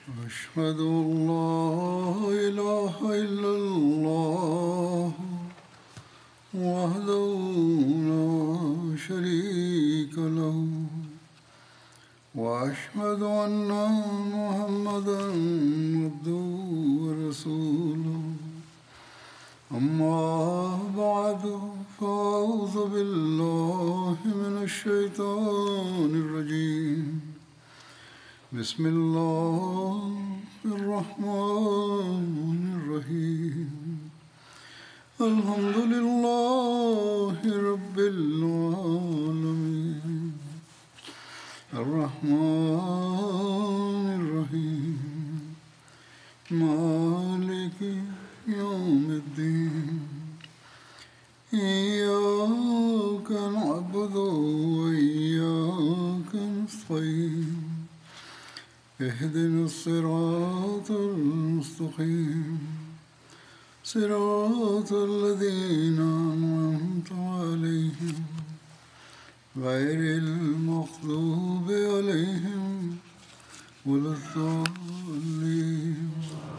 أشهد أن لا إله إلا الله وحده لا شريك له وأشهد أن محمدا عبده ورسوله أما بعد فأعوذ بالله من الشيطان الرجيم بسم الله الرحمن الرحيم الحمد لله رب العالمين الرحمن الرحيم مالك يوم الدين إياك نعبد وإياك نستعين اهدنا الصراط المستقيم صراط الذين أنعمت عليهم غير المغضوب عليهم ولا الضالين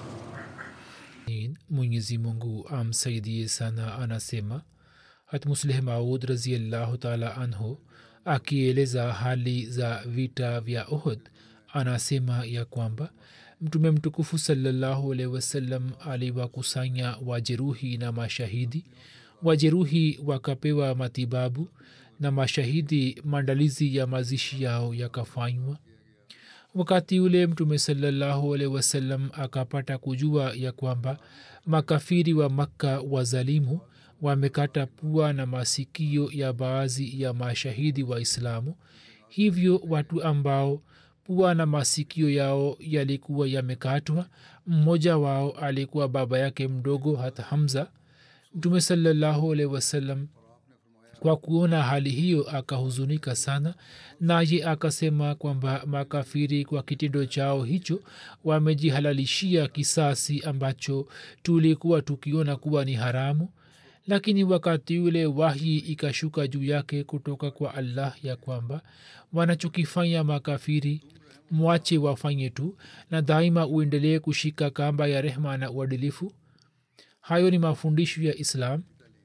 mwenyezi mungu amsaidie sana anasema hatmusleh maud raziallahu taala anhu akieleza hali za vita vya ohd anasema ya kwamba mtume mtukufu salallahu alaihi wasallam aliwakusanya wajeruhi na mashahidi wajeruhi wakapewa matibabu na mashahidi maandalizi ya mazishi yao yakafanywa wakati ule mtume salallahu alaihi wasallam akapata kujua ya kwamba makafiri wa makka wazalimu wamekata pua na masikio ya baadhi ya mashahidi wa islamu hivyo watu ambao pua na masikio yao yalikuwa yamekatwa mmoja wao alikuwa baba yake mdogo hata hamza mtume salallahu alaihi wasallam kwa kuona hali hiyo akahuzunika sana naye akasema kwamba makafiri kwa kitendo chao hicho wamejihalalishia kisasi ambacho tulikuwa tukiona kuwa ni haramu lakini wakati ule wahi ikashuka juu yake kutoka kwa allah ya kwamba wanachokifanya makafiri mwache wafanye tu na daima uendelee kushika kamba ya rehma na uadilifu hayo ni mafundisho ya islam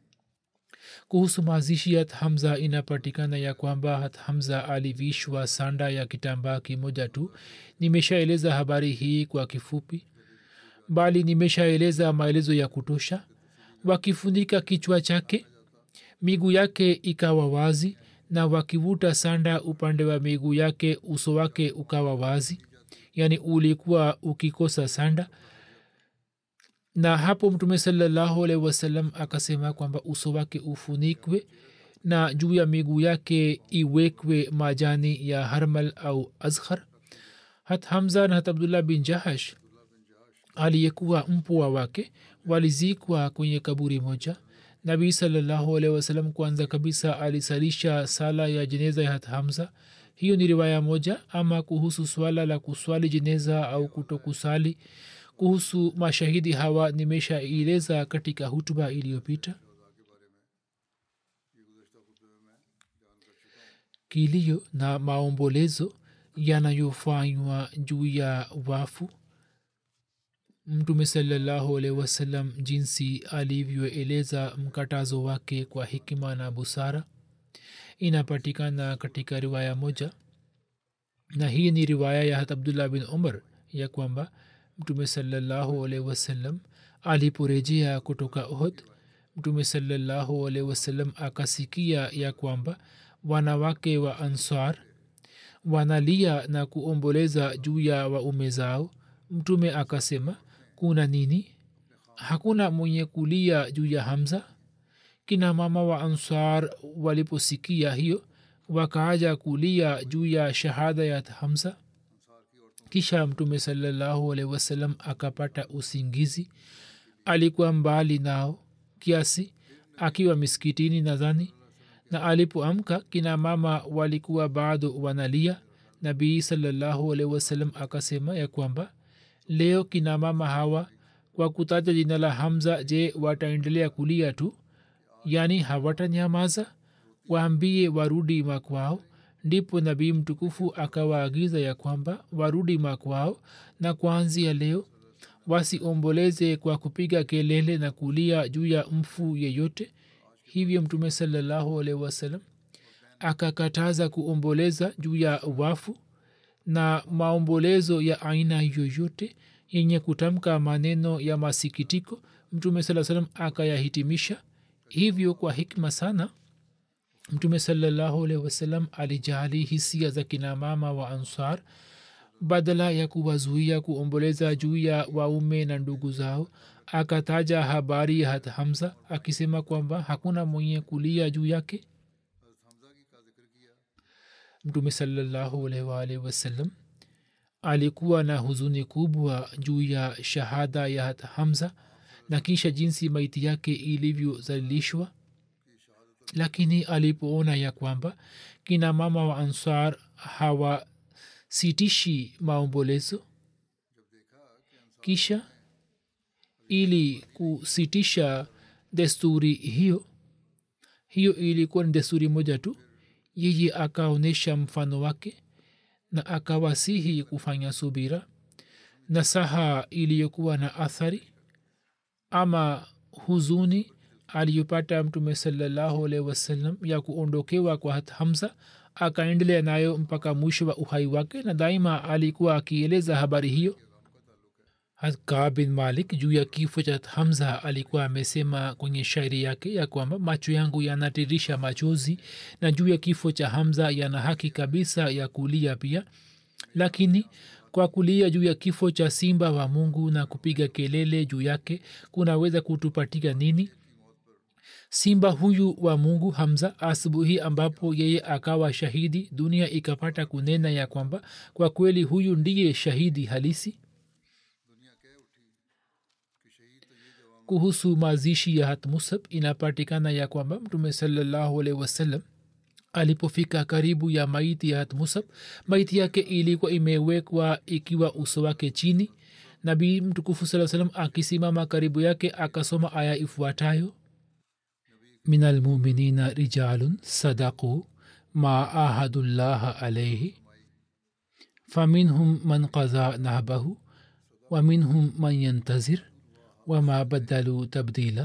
kuhusu mazishi ya hamza inapatikana ya kwamba hat hamza alivishwa sanda ya kitambaa kimoja tu nimeshaeleza habari hii kwa kifupi bali nimeshaeleza maelezo ya kutosha wakifunika kichwa chake miguu yake ikawa wazi na wakivuta sanda upande wa miguu yake uso wake ukawa wazi yaani ulikuwa ukikosa sanda na hapo mtume salallahu alaihi wasallam akasema kwamba uso wake ufunikwe na juu ya miguu yake iwekwe majani ya harmal au azhar hat hamza na hat abdullah bin jahash aliyekuwa mpwa wake walizikwa kwenye kaburi moja nabii salallahu alaihi wasallam kwanza kabisa alisalisha sala ya jeneza ya hat hamza hiyo ni riwaya moja ama kuhusu swala la kuswali jeneza au kutokusali kuhusu mashahidi hawa nimeshaeleza katika hutuba iliyopita kilio na maombolezo yanayofanywa juu ya wafu mtume salallahu alaihi wasallam jinsi alivyoeleza mkatazo wake kwa hikima na busara inapatikana katika riwaya moja na hii ni riwaya ya hat abdullah bin umar ya kwamba mtume salallahu alaihi wasallam aliporejea kutoka ohd mtume salallahu alaihi wasallam akasikia ya kwamba wanawake wa ansar wanalia na kuomboleza juu ya waume zao mtume akasema kuna nini hakuna mwenye kulia juu ya hamza kina mama wa ansar waliposikia hiyo wakaaja kulia juu ya shahada ya hamza kisha mtume salallahu alaihi wasallam akapata usingizi alikuwa mbali nao kiasi akiwa miskitini nadhani na alipoamka kina mama walikuwa bado wanalia nabii salallahu alaihi wasallam akasema ya kwamba leo kina mama hawa kwa kutaja jina la hamza je wataendelea kulia tu yaani hawatanyamaza waambie warudi makwao ndipo nabii mtukufu akawaagiza ya kwamba warudi makwao na kuanzia leo wasiomboleze kwa kupiga kelele na kulia juu ya mfu yeyote hivyo mtume salallahu alaihi wasallam akakataza kuomboleza juu ya wafu na maombolezo ya aina yoyote yenye kutamka maneno ya masikitiko mtume saa salam akayahitimisha hivyo kwa hikma sana mtume salallahu alaihi wasallam alijali hisia za kinamama wa ansar badala ya kuwazuia kuomboleza juu ya waume na ndugu zao akataja habari ya hamza akisema kwamba hakuna mwenye kulia juu yake mtume salallahu alaihi waalihi wasallam alikuwa na huzuni kubwa juu ya shahada ya hamza na kisha jinsi maiti yake ilivyozalilishwa lakini alipoona ya kwamba kina mama wa ansar hawasitishi maombolezo kisha ili kusitisha desturi hiyo hiyo ilikuwa ni desturi moja tu yeye akaonyesha mfano wake na akawasihi kufanya subira na saha iliyokuwa na athari ama huzuni aliyopata mtume salallahu alaihi wasallam ya kuondokewa kwa hamza akaendelea nayo mpaka mwisho wa uhai wake na daima alikuwa akieleza habari hiyo ka bin malik juu ya kifo cha hamza alikuwa amesema kwenye shairi yake ya kwamba macho yangu yanatirisha machozi na juu ya kifo cha hamza yana haki kabisa ya kulia pia lakini kwa kulia juu ya kifo cha simba wa mungu na kupiga kelele juu yake kunaweza kutupatika nini simba huyu wa mungu hamza asubuhi ambapo yeye akawa shahidi dunia ikapata kunena ya kwamba kwa kweli huyu ndiye shahidi halisi kuhusu mazishi ya hatmusab inapatikana ya kwamba mtume salallahu alaihi wasallam alipofika karibu ya maiti ya hatmusab maiti yake ilikuwa imewekwa ikiwa uso wake chini nabii mtukufu saa salam akisimama karibu yake akasoma aya ifuatayo min almuminina rijalun sadaqu ma ahadullaha alaihi faminhum man qadha nahbahu wa minhum man yantazir wama badalu tabdila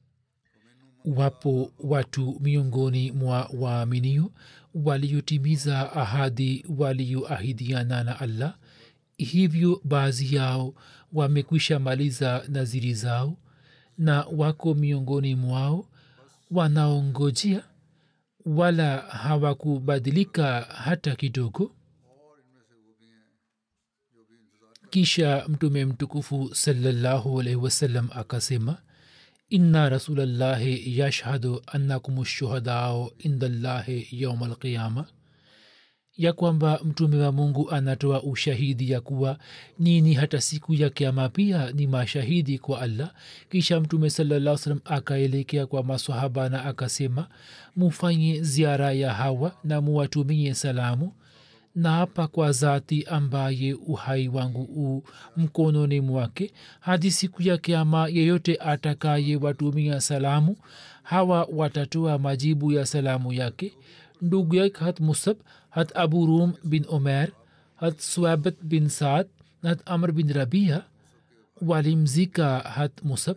wapo watu miongoni mwa waaminio waliotimiza ahadi walioahidiana na allah hivyo baadhi yao wamekwisha maliza naziri zao na wako miongoni mwao wanaongojea wala hawakubadilika hata kidogo kisha mtume mtukufu salallahu alaihi wasallam akasema inna rasulallahi yashhadu annakum shuhadao indallahi yauma alqiyama ya kwamba mtume wa mungu anatoa ushahidi ya kuwa nini hata siku ya kiama pia ni mashahidi kwa allah kisha mtume salaa salam akaelekea kwa masahaba na akasema mufanye ziara ya hawa na muwatumie salamu na hapa kwa zati ambaye uhai wangu u mkononi mwake hadi siku ya kiama yeyote atakaye watumia salamu hawa watatoa majibu ya salamu yake ndugu yake hat musab hat abu rum bin omer hat swabat bin saad na hat amr bin rabia walimzika hat musab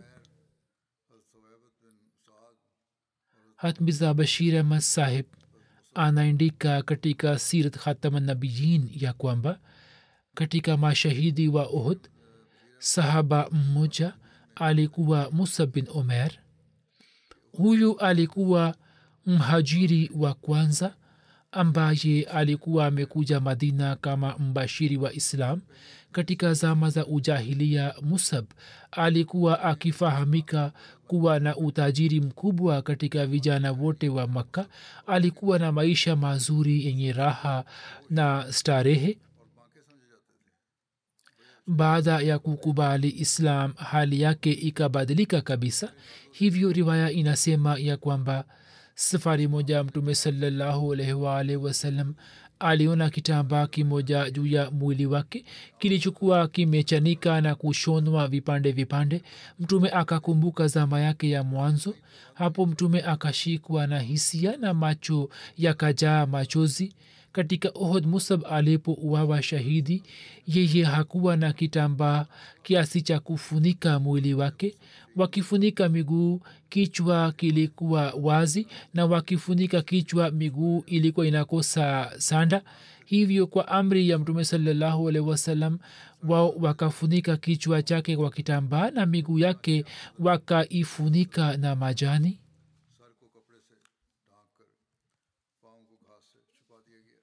hat miza bashir ahmad sahib anaandika katika sirat khatamanabiyin ya kwamba katika mashahidi wa uhud sahaba mmoja alikuwa musa bin omer huyu alikuwa mhajiri wa kwanza ambaye alikuwa amekuja madina kama mbashiri wa islam katika zama za ujahilia musab alikuwa akifahamika kuwa na utajiri mkubwa katika vijana wote wa makka alikuwa na maisha mazuri yenye raha na starehe baada ya kukubali islam hali yake ikabadilika kabisa hivyo riwaya inasema ya kwamba safari moja mtume salallahu alaihi waalihi wasallam aliona kitambaa kimoja juu ya mwili wake kilichokuwa kimechanika na kushonwa vipande vipande mtume akakumbuka zama yake ya mwanzo hapo mtume akashikwa na hisia na macho yakajaa machozi katika ohod musab alipouawa shahidi yeye hakuwa na kitambaa kiasi cha kufunika mwili wake wakifunika miguu kichwa kilikuwa wazi na wakifunika kichwa miguu ilikuwa inakosa sanda hivyo kwa amri ya mtume salallahu alaihi wasallam wao wakafunika kichwa chake kwa kitambaa na miguu yake wakaifunika na majani सर को कपड़े से ढांक कर पाँव को घास से छुपा दिया गया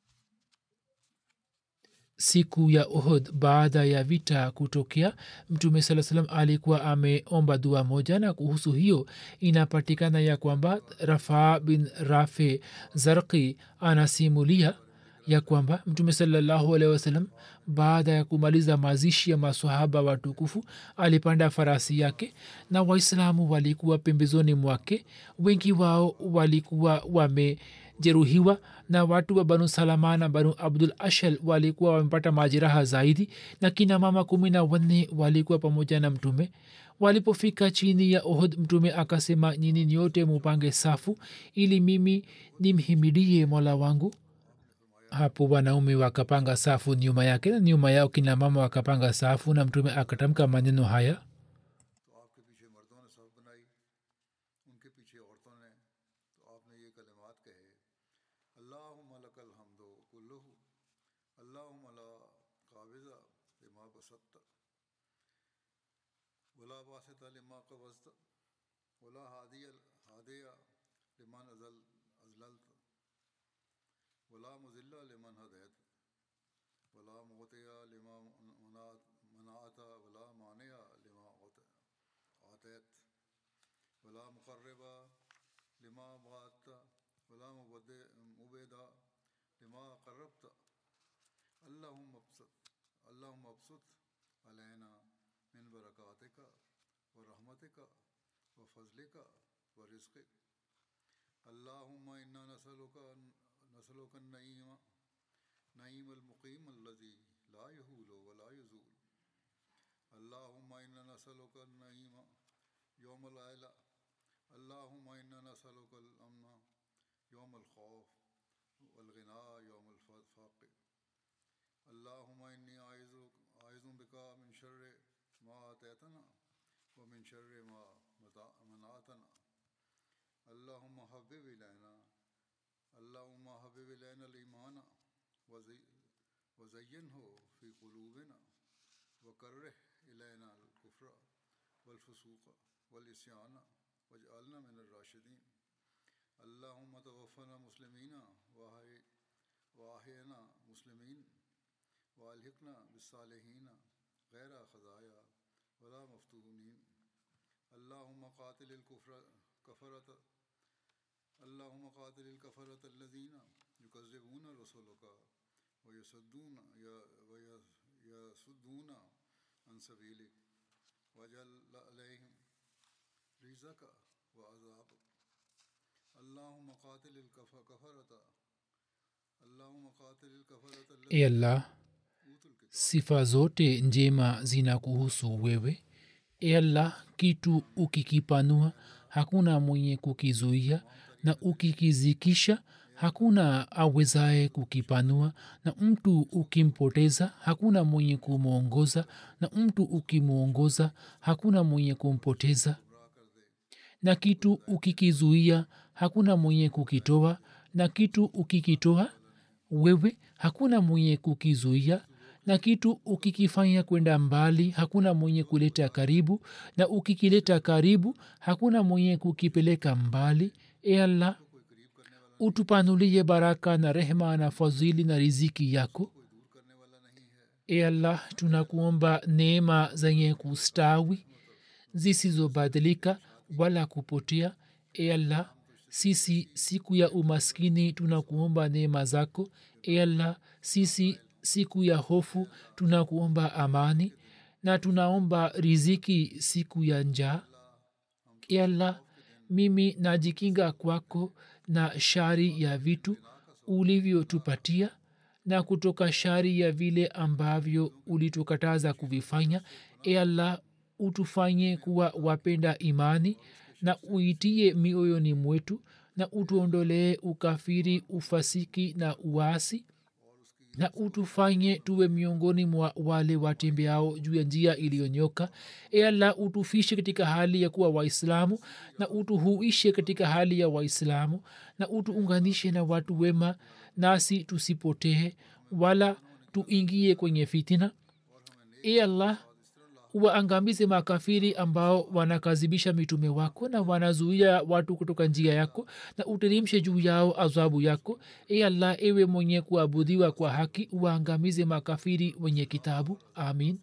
siku ya ohod baada ya vita kutokea mtume saa salam alikuwa ameomba dua moja na kuhusu hiyo inapatikana ya kwamba rafaa bin rafe zarki anasimulia ya kwamba mtume salallahu alehi wasalam baada ya kumaliza mazishi ya masahaba watukufu alipanda farasi yake na waislamu walikuwa pembezoni mwake wengi wao walikuwa wamejeruhiwa na watu wa banu salama na banu abdul ashal walikuwa wamepata majeraha zaidi na kina mama kumi na wanne walikuwa pamoja na mtume walipofika chini ya ohd mtume akasema nyini nyote mupange safu ili mimi nimhimidie mola wangu hapo wanaume wakapanga safu nyuma yake na nyuma yao kina mama wakapanga safu na mtume akatamka maneno haya तो आपके पीछे मर्दों ने सब बनाई उनके पीछे औरतों ने तो आपने ये कलिमात कहे अल्लाहुम्मलकल हम्दो कुल्लुहु अल्लाहुम्मला काबिजा लिमा बसत्त वला बासित लिमा कबस्त वला हादिया हादिया लिमन अजल अजलल्त वला मुजिल्ला लिमन हदैत वला मोतिया लिमा मनात मनाता वला मानिया लिमा औत- आतैत वला मुकर्रबा लिमा बात वला मुबद- मुबेदा लिमा करबत अल्लाहुम अबसत अल्लाहुम अबसत अलैना मिन बरकातिका व रहमतिका व फजलिका व रिज़्क़िक अल्लाहुम्म इन्ना नसलुका नसलुका नईम नईम المقيم الذي لا يهول ولا يزول اللهم إنا نسألك النعيم يوم العيلة اللهم إنا نسألك الأمن يوم الخوف والغنى يوم الفقر اللهم إني أعوذ أعوذ بك من شر ما آتيتنا ومن شر ما متع- منعتنا اللهم حبب إلينا اللهم حبب إلينا الإيمان وزي- وزينه في قلوبنا وكره إلينا الكفر والفسوق والإسيان واجعلنا من الراشدين اللهم توفنا مسلمين وأحي- وأحينا مسلمين وألحقنا بالصالحين غير خزايا ولا مفتونين اللهم قاتل الكفر كفرة اللهم قاتل الكفرة الذين يكذبون رسلك ويصدون ي- وي- يصدون عن سبيلك واجعل عليهم رزقك وعذابك اللهم قاتل الكفرة اللهم قاتل الكفرة الذين e allah أوتوا الكتاب sifa zote njema zina kuhusu wewe e allah kitu ukikipanua hakuna mwenye kukizuia na ukikizikisha hakuna awezaye kukipanua na mtu ukimpoteza hakuna mwenye kumwongoza na mtu ukimwongoza hakuna mwenye kumpoteza na kitu ukikizuia hakuna mwenye kukitoa na kitu ukikitoa wewe hakuna mwenye kukizuia na kitu ukikifanya kwenda mbali hakuna mwenye kuleta karibu na ukikileta karibu hakuna mwenye kukipeleka mbali e allah utupanulie baraka na rehma na fadhili na riziki yako e allah tunakuomba neema zenye kustawi zisizobadilika wala kupotea e allah sisi siku ya umaskini tunakuomba neema zako e allah sisi siku ya hofu tunakuomba amani na tunaomba riziki siku ya njaa e allah mimi najikinga kwako na shari ya vitu ulivyotupatia na kutoka shari ya vile ambavyo ulitukataza kuvifanya e allah utufanye kuwa wapenda imani na uitie mioyoni mwetu na utuondolee ukafiri ufasiki na uasi na utufanye tuwe miongoni mwa wale watembeao juu ya njia iliyonyoka e allah utufishe katika hali ya kuwa waislamu na utuhuishe katika hali ya waislamu na utuunganishe na watu wema nasi tusipotee wala tuingie kwenye fitina e allah waangamize makafiri ambao wanakazibisha mitume wako na wanazuia watu kutoka njia yako na uterimshe juu yao adhabu yako e allah ewe mwenye kuabudiwa kwa haki waangamize makafiri wenye kitabu amin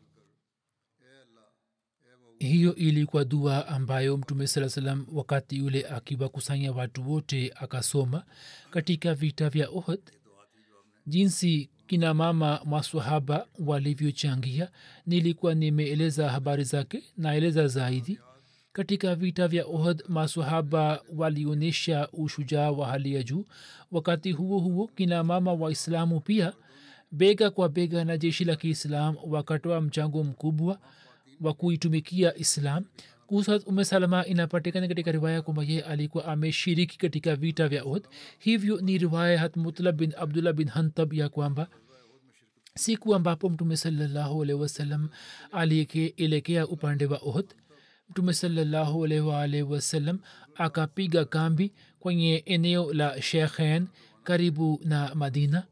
hiyo ilikuwa dua ambayo mtume saa salam wakati yule akiwakusanya watu wote akasoma katika vita vya ohd jinsi kina mama maswahaba walivyochangia nilikuwa nimeeleza habari zake naeleza zaidi katika vita vya ohd maswahaba walionyesha ushujaa wa hali ya juu wakati huo huo kina mama waislamu pia bega kwa bega na jeshi la kiislam wakatoa mchango mkubwa wa kuitumikia islam kuhusu ume salama inapatikana katika riwaya kwamba ye alikuwa ameshiriki katika vita vya uhd hivyo ni riwaya hat mutlab bin abdullah bin hantab ya kwamba siku ambapo mtume salallahu alaihi wasallam alielekea upande wa uhd mtume salallahu alaihi waalihi wasallam akapiga kambi kwenye eneo la shekhen karibu na madina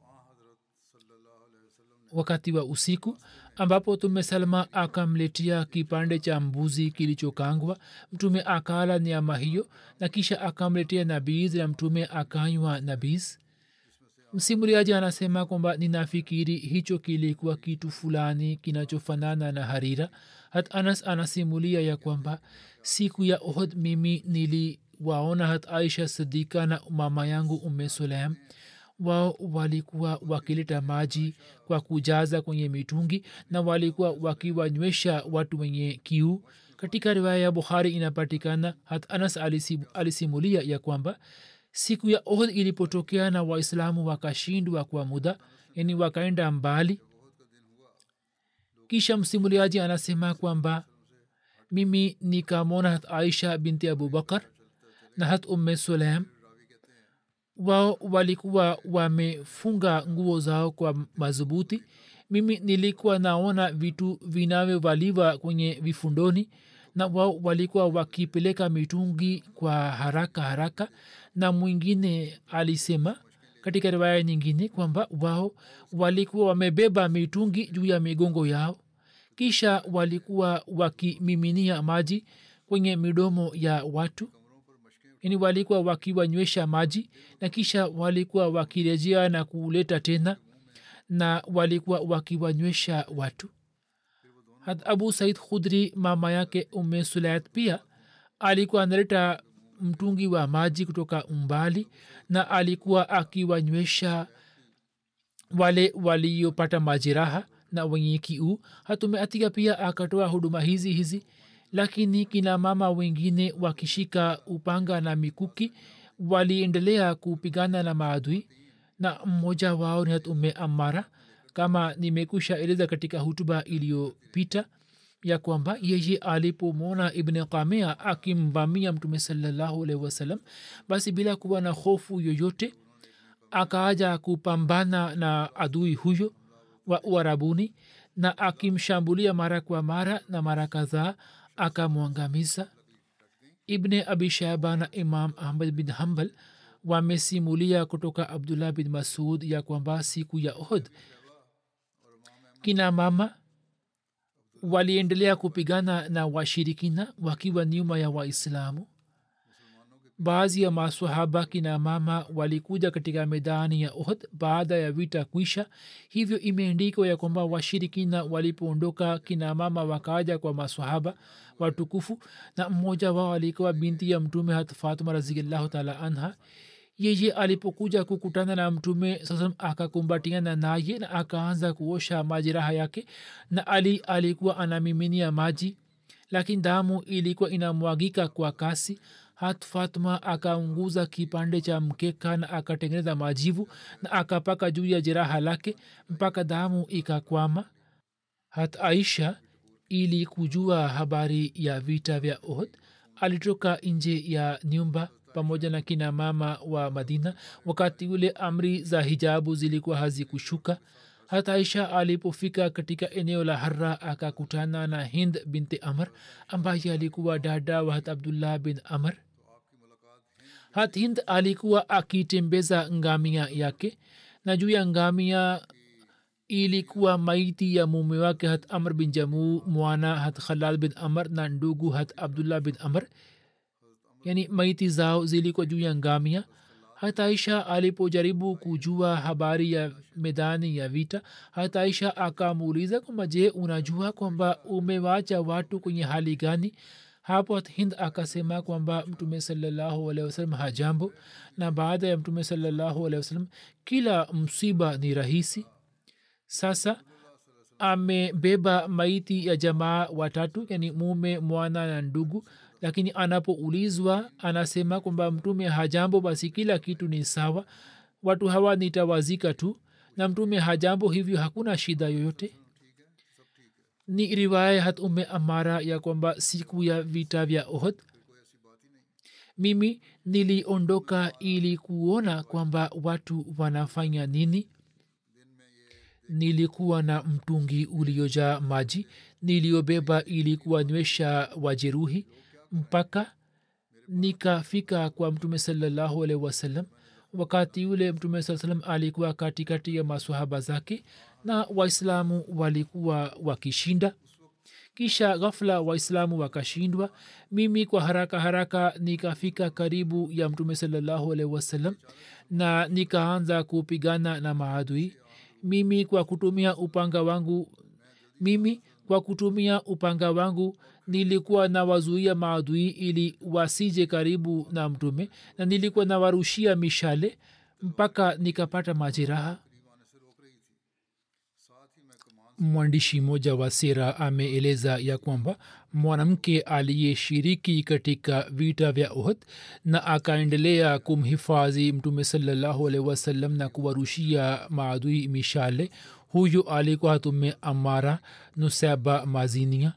wakati wa usiku ambapo tume salma akamletia kipande cha mbuzi kilichokangwa mtume akala nyama hiyo na kisha akamletea nabiz na mtume akanywa nabiz msimuliaji anasema kwamba ninafikiri hicho kilikuwa kitu fulani kinachofanana na harira hat anas anasimulia ya kwamba siku ya ohd mimi niliwaona hat aisha sidika na mama yangu umme sulaim wao walikuwa wakileta maji kwa kujaza kwenye mitungi na walikuwa wakiwanywesha watu wenye kiu katika riwaya ya bukhari inapatikana hat anas alisimulia ya kwamba siku ya ohd ilipotokea na waislamu wakashindwa kwa muda yani wakaenda mbali kisha msimuliaji anasema kwamba mimi nikamwona hat aisha binti abubakar na hat umme sulaim wao walikuwa wamefunga nguo zao kwa madhubuti mimi nilikuwa naona vitu vinavyovaliwa kwenye vifundoni na wao walikuwa wakipeleka mitungi kwa haraka haraka na mwingine alisema katika riwaya nyingine kwamba wao walikuwa wamebeba mitungi juu ya migongo yao kisha walikuwa wakimiminia maji kwenye midomo ya watu yani walikuwa wakiwanywesha maji na kisha walikuwa wakirejea na kuleta tena na walikuwa wakiwanywesha watu hat abu said khudri mama yake ume sulayat pia alikuwa analeta mtungi wa maji kutoka umbali na alikuwa akiwanywesha wale waliopata majeraha na wenye kiu hatumeatika pia akatoa huduma hizi hizi lakini kina mama wengine wakishika upanga na mikuki waliendelea kupigana na maadui na mmoja wao ni ume amara kama nimekusha eleza katika hutuba iliyopita ya kwamba yeye alipomwona ibn kamea akimvamia mtume salallahu alaihi wasallam basi bila kuwa na hofu yoyote akaaja kupambana na adui huyo wa uarabuni na akimshambulia mara kwa mara na mara kadhaa akamwangamiza ibne abi shaiba na imam ahmad bin hambal wamesimulia kutoka abdullah bin masud ya kwamba siku ya ohd kina mama waliendelea kupigana na washirikina wakiwa nyuma ya waislamu baadhi ya masahaba kina mama walikuja katika medani ya ohd baada ya vita kwisha hivyo imeandikwa ya kwamba washirikina walipoondoka kina mama wakaja kwa masahaba watukufu na mmoja wao alikuwa binti ya mtume hat fatuma raziallahu taala anha yeye alipokuja kukutana na mtume sasa akakumbatiana naye na akaanza kuosha majeraha yake na ali alikuwa anamiminia maji lakini damu ilikuwa inamwagika kwa kasi hat fatma akaunguza kipande cha mkeka na akatengeneza majivu na akapaka juu ya jeraha lake mpaka damu ikakwama hat aisha ili kujua habari ya vita vya ohd alitoka nje ya nyumba pamoja na kina mama wa madina wakati ule amri za hijabu zilikuwa hazikushuka hata aisha alipofika katika eneo la harra akakutana na hind binti amr ambaye alikuwa dada wa hat abdullah bin amr hat hind alikuwa akitembeza ngamia yake na juu ya ngamia ilikuwa maiti ya mume wake hat amr bin jamuu mwana hat khalal bin amr na ndugu hat abdullah bin amr yani maiti zao zilikuwa juu ya ngamia hata aisha alipojaribu kujua habari ya medani ya vita hata aisha akamuuliza kwamba je unajua kwamba umewacha watu kwenye hali gani hapo hind akasema kwamba mtume salallahu alehi wasalam hajambo na baada ya mtume salallahu alehi wasalam kila msiba ni rahisi sasa amebeba maiti ya jamaa watatu yani mume mwana na ndugu lakini anapoulizwa anasema kwamba mtume hajambo basi kila kitu ni sawa watu hawa nitawazika tu na mtume hajambo hivyo hakuna shida yoyote ni riwaya hat ume amara ya kwamba siku ya vita vya ohd mimi niliondoka ili kuona kwamba watu wanafanya nini nilikuwa na mtungi uliojaa maji niliyobeba ili kuwanywesha wajeruhi mpaka nikafika kwa mtume salallahu alaihi wasallam wakati ule mtume saa salam alikuwa katikati ya masahaba zake na waislamu walikuwa wakishinda kisha ghafla waislamu wakashindwa mimi kwa haraka haraka nikafika karibu ya mtume salallahu alaihi wasallam na nikaanza kupigana na maadui mimi kwa kutumia upanga wangu mimi kwa kutumia upanga wangu nilikuwa nawazuia maadui ili wasije karibu na mtume na nilikuwa nawarushia mishale mpaka nikapata majeraha mwandishi mmoja wa sera ameeleza ya kwamba mwanamke aliyeshiriki katika vita vya ohd na akaendelea kumhifadhi mtume salallahu alaihi wasallam na kuwarushia maadui mishale huyu alikuwa hatume amara nusaba mazinia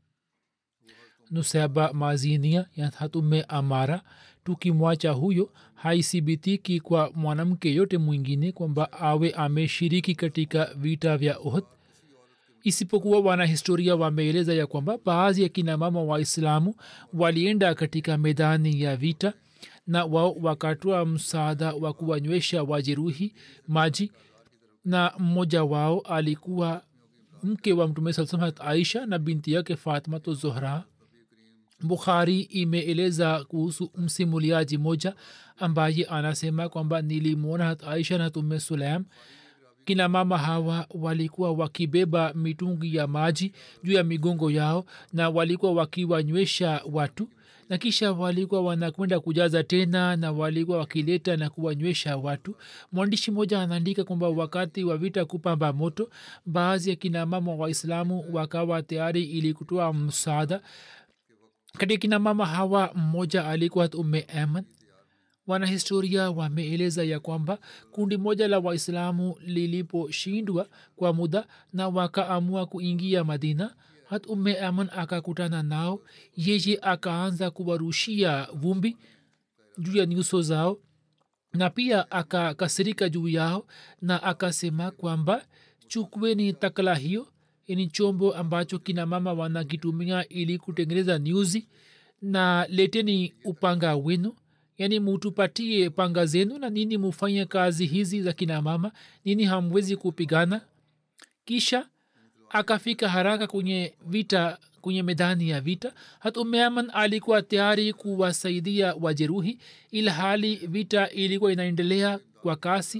nusaba mazinia ya hatume amara tukimwacha huyo haithibitiki kwa mwanamke yote mwingine kwamba awe ameshiriki katika vita vya ohd isipokuwa wanahistoria wameeleza ya kwamba baadhi ya kina mama waislamu walienda katika medani ya vita na wao wakatoa msaada wa kuwanywesha wajeruhi maji na mmoja wao alikuwa mke wa mtume saa salam aisha na binti yake fatmato zohra bukhari imeeleza kuhusu msimuliaji moja ambaye anasema kwamba nilimwona hat aisha na tume sulaim kina mama hawa walikuwa wakibeba mitungi ya maji juu ya migongo yao na walikuwa wakiwanywesha watu na kisha walikuwa wanakwenda kujaza tena na walikuwa wakileta na kuwanywesha watu mwandishi mmoja anaandika kwamba wakati wa vita kupamba moto baadhi ya kinamama waislamu wakawa tayari ili kutoa msaada katika kinamama hawa mmoja alikuwa ume aman wanahistoria wameeleza ya kwamba kundi moja la waislamu liliposhindwa kwa muda na wakaamua kuingia madina hat umme aman akakutana nao yeye akaanza kuwarushia vumbi juu ya nyuso zao na pia akakasirika juu yao na akasema kwamba chukweni takla hiyo ni chombo ambacho kina mama wanakitumia ili kutengeneza nyuzi na leteni upanga wenu yaani mutupatie panga zenu na nini mufanye kazi hizi za kina mama nini hamwezi kupigana kisha akafika haraka kwenye vita kwenye medani ya vita hat umeaman alikuwa tayari kuwasaidia wajeruhi ila hali vita ilikuwa inaendelea kwa kasi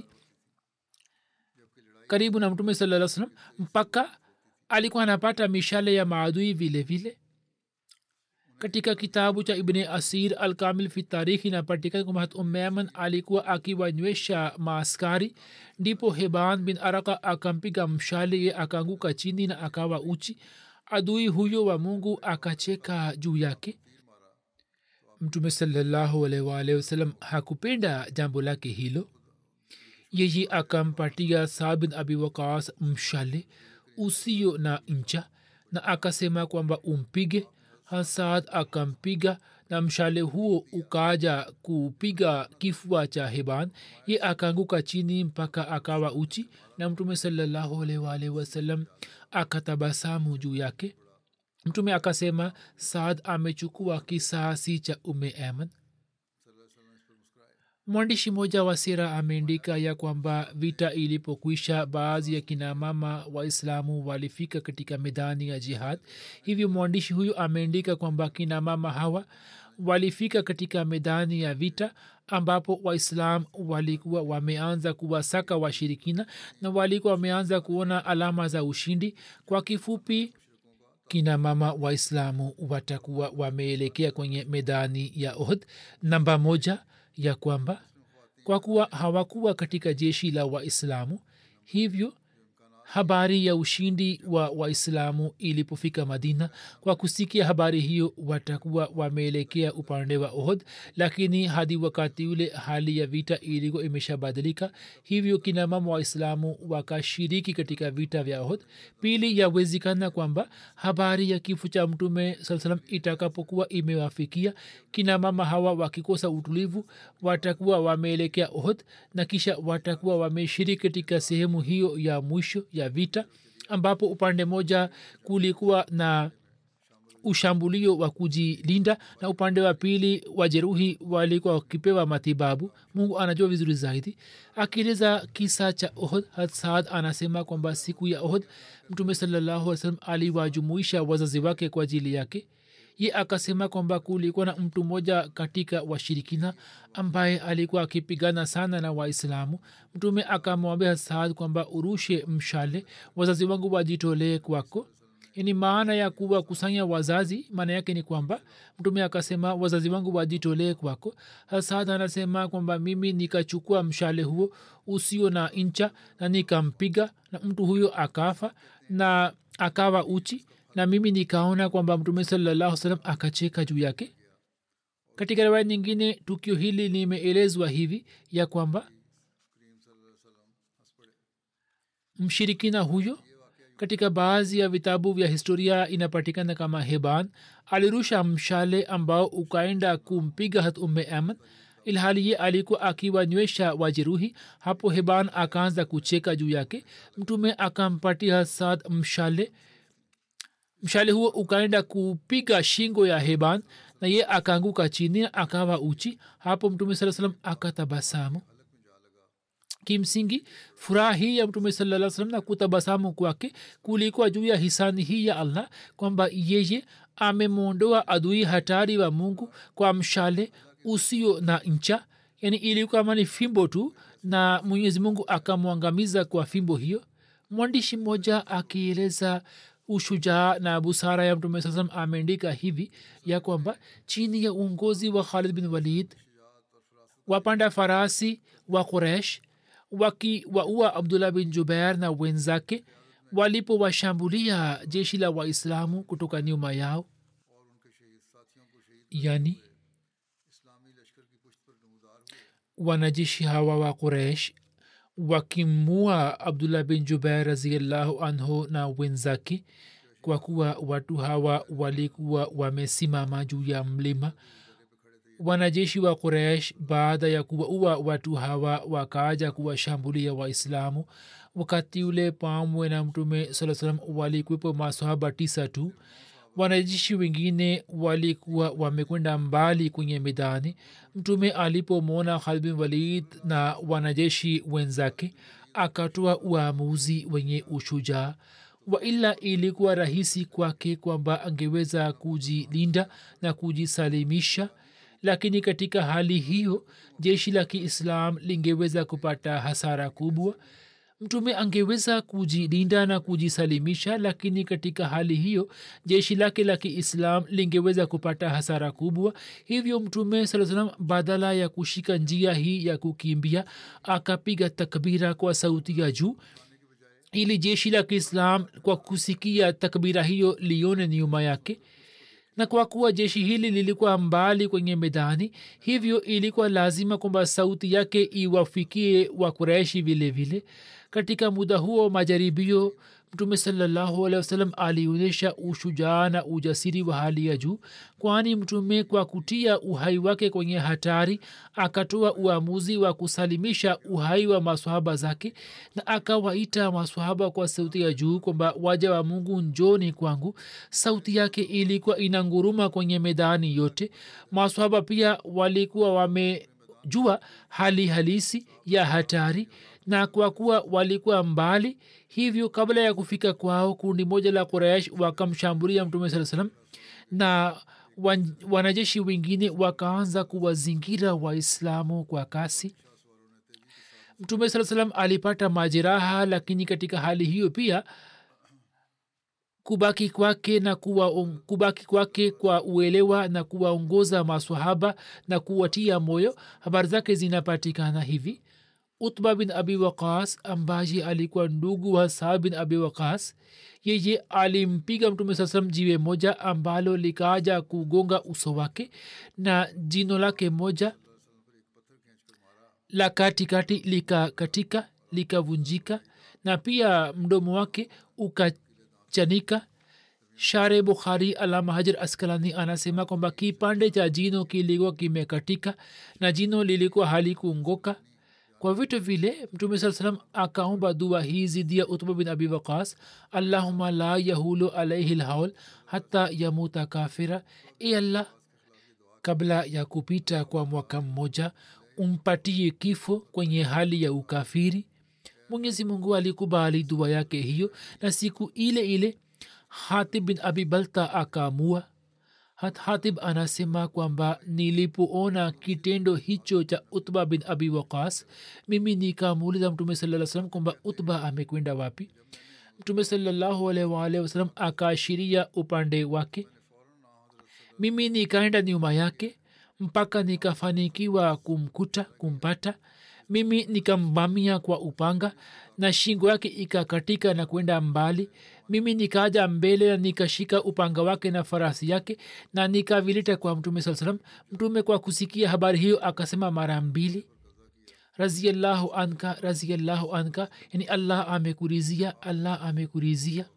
karibu na mtume saa salam mpaka alikuwa anapata mishale ya maadui vile vile katika kitabu cha ibne asir alkamil fi tarikhi inapatikana kwamba hat umeaman alikuwa akiwanywesha maaskari ndipo heban bin araka akampiga mshale ye akaanguka chini na akawa uchi adui huyo wa mungu akacheka juu yake mtume salallahu alwalh wasalam hakupenda jambo lake hilo yeye akampatia saa bin abi wakas mshale usio na ncha na akasema kwamba umpige hasad akampiga na mshale huo ukaja kupiga kifua cha heban ye akaanguka chini mpaka akawa uchi na mtume salallahu alaihi waalihi wasallam akatabasamu juu yake mtume akasema saad amechukua kisasi cha ume aman mwandishi mmoja wa sira ameandika ya kwamba vita ilipokwisha baadhi ya kinamama waislamu walifika katika medani ya jihad hivyo mwandishi huyu ameandika kwamba kinamama hawa walifika katika medani ya vita ambapo waislam walikuwa wameanza kuwasaka washirikina na walikuwa wameanza kuona alama za ushindi kwa kifupi kina mama waislamu watakuwa wameelekea kwenye medani ya ohd namba moja ya kwamba kwa kuwa hawakuwa katika jeshi la waislamu hivyo habari ya ushindi wa waislamu ilipofika madina kwa kusikia habari hiyo watakuwa wameelekea upande wa ohd lakini hadi wakati ule hali ya vita ilikuwa imeshabadilika hivyo kinamama waislamu wakashiriki katika vita vya ohd pili yawezekana kwamba habari ya kifo cha mtume saa salam itakapokuwa imewafikia kinamama hawa wakikosa utulivu watakuwa wameelekea ohd na kisha watakuwa wameshiriki katika sehemu hiyo ya mwisho ya vita ambapo upande moja kulikuwa na ushambulio wa kujilinda na upande wa pili wajeruhi walikuwa wakipewa matibabu mungu anajua vizuri zaidi akieleza kisa cha ohd saad anasema kwamba siku ya ohd mtume salallahu salam aliwajumuisha wazazi wake kwa ajili yake ye akasema kwamba kulikuwa na mtu mmoja katika washirikina ambaye alikuwa akipigana sana na waislamu mtume akamwambia saad kwamba urushe mshale wazazi wangu wajitolee kwako ni maana ya kuwa kusanya wazazi maana yake ni kwamba mtume akasema wazazi wangu wajitolee kwako hasad anasema kwamba mimi nikachukua mshale huo usio na incha na nikampiga na mtu huyo akafa na akawa uchi na mimi nikaona kwamba mtume salallahu salam akacheka juu yake katika riwaya nyingine tukio hili limeelezwa hivi ya kwamba mshirikina huyo katika baadhi ya vitabu vya historia inapatikana kama heban alirusha mshale ambao ukaenda kumpiga hat umme aman ilhali ye alikuwa akiwanywesha wajeruhi hapo heban akaanza kucheka juu yake mtume akampatia sad mshale mshale huo ukaenda kupiga shingo ya heban na ye akaanguka chini akawa uchi hapo mtume saa salam akatabasamu kimsingi furaha hii ya mtume saa salam na kutabasamu kwake kulikuwa juu ya hisani hii ya allah kwamba yeye amemwondoa adui hatari wa mungu kwa mshale usio na ncha yani ilikuwa mani fimbo tu na mwenyezi mungu akamwangamiza kwa fimbo hiyo mwandishi mmoja akieleza ushujaa na busara ya mtume saa salam ameandika hivi ya kwamba chini ya uongozi wa khalid bin walid wapanda farasi wa quresh wakiwaua abdullah bin jubair na wenzake walipowashambulia jeshi la waislamu kutoka nyuma yao yani wanajeshi hawa wa quresh wakimua abdullah bin jubair raziallahu anhu na wenzake kwa kuwa watu hawa walikuwa wamesimama juu ya mlima wanajeshi wa quraish baada ya kuwaua watu hawa wakaaja kuwashambulia waislamu wakati ule pamwe na mtume saa salam walikwepo masahaba tisa tu wanajeshi wengine walikuwa wamekwenda mbali kwenye midani mtume alipomwona khalbin walid na wanajeshi wenzake akatoa uamuzi wenye ushujaa waila ilikuwa rahisi kwake kwamba angeweza kujilinda na kujisalimisha lakini katika hali hiyo jeshi la kiislam lingeweza kupata hasara kubwa mtume angeweza kujilinda na kujisalimisha lakini katika hali hiyo jeshi lake la kiislam lingeweza kupata hasara kubwa hivyo mtume saa salam badala ya kushika njia hii ya kukimbia akapiga takbira kwa sauti ya juu ili jeshi la kiislam kwa kusikia takbira hiyo lione nyuma yake na kwa kuwa jeshi hili lilikuwa mbali kwenye medani hivyo ilikuwa lazima kwamba sauti yake iwafikie wakureshi vile vile katika muda huo majaribio mtume salallahu alehi wasallam alionyesha ushujaa na ujasiri wa hali ya juu kwani mtume kwa kutia uhai wake kwenye hatari akatoa uamuzi wa kusalimisha uhai wa maswahaba zake na akawaita maswahaba kwa sauti ya juu kwamba waja wa mungu njoni kwangu sauti yake ilikuwa inanguruma kwenye medani yote maswahaba pia walikuwa wamejua hali halisi ya hatari na kwa kuwa walikuwa mbali hivyo kabla ya kufika kwao kundi moja la quraish wakamshambulia mtume saa salam na wan, wanajeshi wengine wakaanza kuwazingira waislamu kwa kasi mtume saa salam alipata majeraha lakini katika hali hiyo pia kubaki kwake na kuwa, kubaki kwake kwa uelewa na kuwaongoza maswahaba na kuwatia moyo habari zake zinapatikana hivi utba bin abi waqas ambaye alikuwa ndugu wa saad bin abi waqas yeye alimpiga mtume saa salam jiwe moja ambalo likaja kugonga uso wake na jino lake moja la katikati likakatika likavunjika na pia mdomo wake ukachanika share bukhari alama hajar askalani anasema kwamba kipande cha jino kilikuwa kimekatika na jino lilikuwa halikuongoka kwa vitu vile mtume saa salam akaomba dua hii zidi ya utba bin abi waqas allahuma la yahulu alaihi lhaul hata yamuta kafira e allah kabla ya kupita kwa mwaka mmoja umpatie kifo kwenye hali ya ukafiri mwenyezi mungu alikubali dua yake hiyo na siku ile ile hatib bin abi balta akaamua hat hatib anasema kwamba nilipoona kitendo hicho cha utba bin abi waqas mimi nikamuuliza mtume saa salam kwamba utba amekwenda wapi mtume salallahu alaihi waalihi wasalam akaashiria upande wake mimi nikaenda nyuma yake mpaka nikafanikiwa kumkuta kumpata mimi nikamvamia kwa upanga na shingo yake ikakatika na kwenda mbali mimi nikaja mbele na nikashika upanga wake na farasi yake na nikavileta kwa mtume saa salam mtume kwa kusikia habari hiyo akasema mara mbili raziallahu anka raziallahu anka yani allah amekurizia allah amekurizia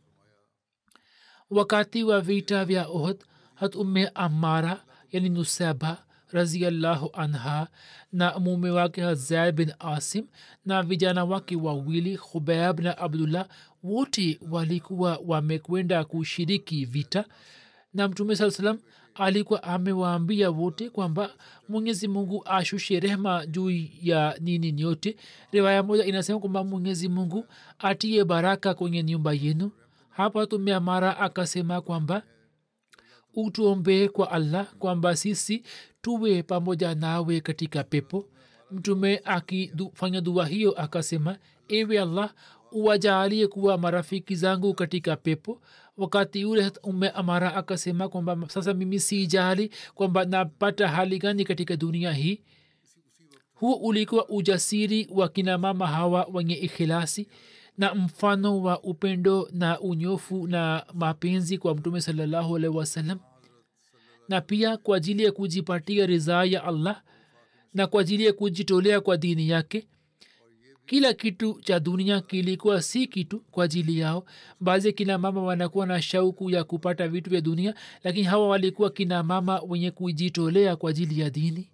wakati wa vita vya ohd hat umme amara yani nusaba raziallahu anha na mume wake hazaid bin asim na vijana wake wawili khubaib na abdullah wote walikuwa wamekwenda kushiriki vita na mtume saa salam alikuwa amewaambia wote kwamba mwenyezi mungu ashushe rehma juu ya nini nyote riwaya moja inasema kwamba mwenyezi mungu atie baraka kwenye nyumba yenu hapa tumeamara akasema kwamba utuombee kwa allah kwamba sisi tuwe pamoja nawe katika pepo mtume akifanya dua hiyo akasema ewe allah uwajaalie kuwa marafiki zangu katika pepo wakati ule ume amara akasema kwamba sasa mimi sijali kwamba napata hali gani katika dunia hii huo ulikuwa ujasiri wa kina mama hawa wenye ikhilasi na mfano wa upendo na unyofu na mapenzi kwa mtume salallahu alaihi wasallam na pia kwa ajili ya kujipatia ridhaa ya allah na kwa ajili ya kujitolea kwa dini yake kila kitu cha dunia kilikuwa si kitu kwa ajili yao baadhi kina mama wanakuwa na shauku ya kupata vitu vya dunia lakini hawa walikuwa kina mama wenye kujitolea kwa ajili ya dini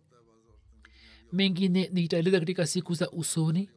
mengine nitaeleza katika siku za usoni